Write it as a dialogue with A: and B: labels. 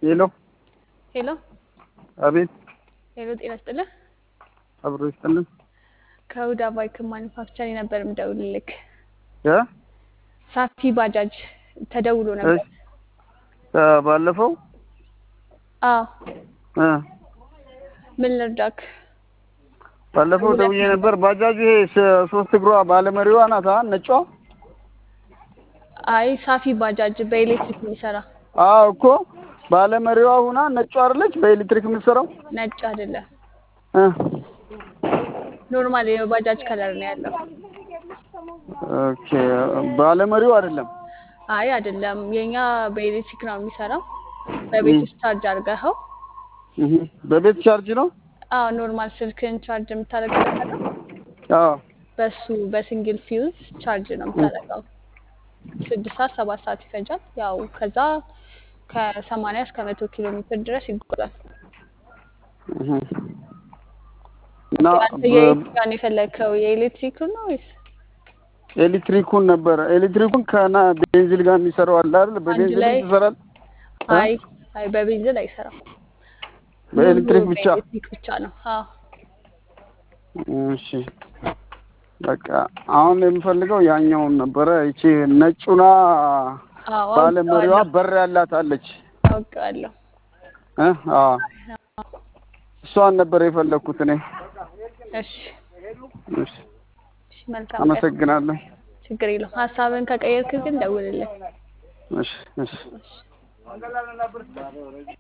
A: ሄሎ
B: ሄሎ
A: አቤት
B: ሄሎ፣ ጤና ይስጥልህ።
A: አብሮ ይስጥልን
B: ከሁዳ ባይክ ማኒፋክቸር ነበር የምደውልልክ።
A: እ
B: ሳፊ ባጃጅ ተደውሎ ነበር።
A: እሺ እ ባለፈው
B: አዎ፣
A: እ
B: ምን ልርዳክ?
A: ባለፈው ደውዬ ነበር። ባጃጅ ይሄ ስ- ሶስት እግሯ ባለመሪዋ ናት አ ነጯ።
B: አይ ሳፊ ባጃጅ በኤሌክትሪክ የሚሰራ
A: አዎ እኮ ባለመሪዋ ሁና ነጯ አይደለች በኤሌክትሪክ የምትሰራው
B: ነጭ አይደለም፣
A: እ
B: ኖርማል የባጃጅ ከለር ነው ያለው።
A: ኦኬ ባለመሪው አይደለም።
B: አይ አይደለም፣ የኛ በኤሌክትሪክ ነው የሚሰራው። በቤት ውስጥ ቻርጅ አድርገኸው።
A: እህ በቤት ቻርጅ ነው።
B: አዎ ኖርማል ስልክን ቻርጅ የምታደርገው ነው።
A: አዎ
B: በሱ በሲንግል ፊውዝ ቻርጅ ነው የምታደርገው። ስድስት ሰዓት ሰባት ሰዓት ይፈጃል። ያው ከዛ ከሰማንያ እስከ መቶ ኪሎ ሜትር ድረስ ይጓዛል።
A: እህ እና
B: አንተ የኤሌክትሪክ ጋር ነው የፈለግከው? የኤሌክትሪክ ነው ወይስ
A: ኤሌክትሪኩን ነበረ ኤሌክትሪኩን ከና ቤንዚል ጋር የሚሰራው አለ አይደል? በቤንዚል
B: ላይ?
A: ይሰራል። እ?
B: አይ አይ በቤንዚን አይሰራም።
A: በኤሌክትሪክ
B: ሙሉ
A: ብቻ።
B: በኤሌክትሪክ ብቻ ነው። አዎ
A: እሺ በቃ አሁን የምፈልገው ያኛውን ነበረ። ይቺ ነጩና
B: አዎ
A: ባለመሪዋ
B: አውቀዋለሁ
A: በር ያላት አለች
B: አውቀዋለሁ።
A: እ አዎ እሷን ነበር የፈለግኩት እኔ።
B: እሺ
A: እሺ
B: እሺ መልካም ቀን።
A: አመሰግናለሁ።
B: ችግር የለውም። ሀሳብን ከቀየርክ ግን ደውልልኝ።
A: እሺ እሺ
B: እሺ